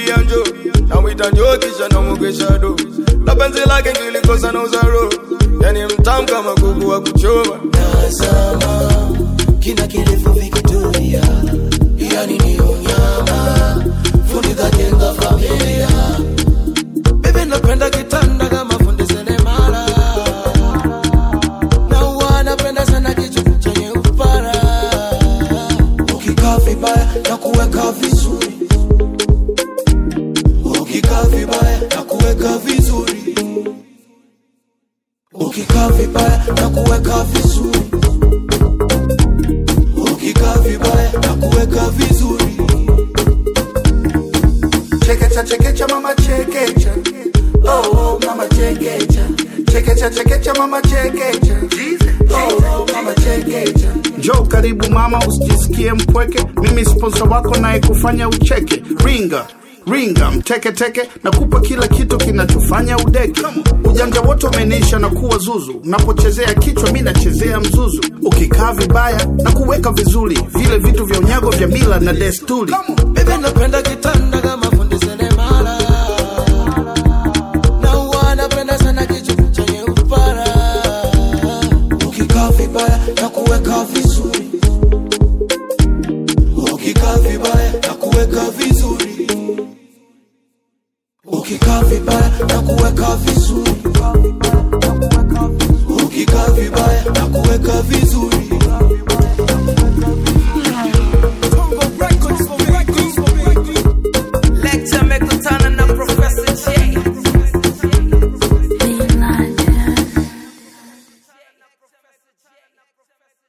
namwambia njo namwita njo kisha namwogesha do na penzi lake kilikosa na uzaro yani mtamu kama kuku wa kuchoma Tazama kina kirefu vikitulia, yani ni unyama, fundi kajenga familia. Bebe napenda kitanda kama fundi seremala, na huwa napenda sana kichwa chenye upara, ukikaa vibaya na kuweka vizuri, ukikaa vibaya na kuweka vizuri, ukikaa vibaya na kuweka vizuri ukikaa vibaya na kuweka vizuri Chekecha chekecha mama chekecha Oh oh mama chekecha Chekecha chekecha mama chekecha Oh oh mama chekecha Njoo karibu mama, usijisikie mpweke. Mimi sponsor wako naye kufanya ucheke. Ringa ringa mteke teke, nakupa kila kitu kinachofanya udeke. Ujanja wote umenisha na kuwa zuzu, unapochezea kichwa mi nachezea mzuzu. Ukikaa vibaya na kuweka vizuri, vile vitu vya unyago vya mila na desturi. Bebe napenda kitanda kama fundi seremala na huwa napenda sana kichwa chenye upara ukikaa vibaya na kuweka vizuri ukikaa vibaya na kuweka vizuri ukikaa vibaya na kuweka vizuri ukikaa vibaya na kuweka vizuri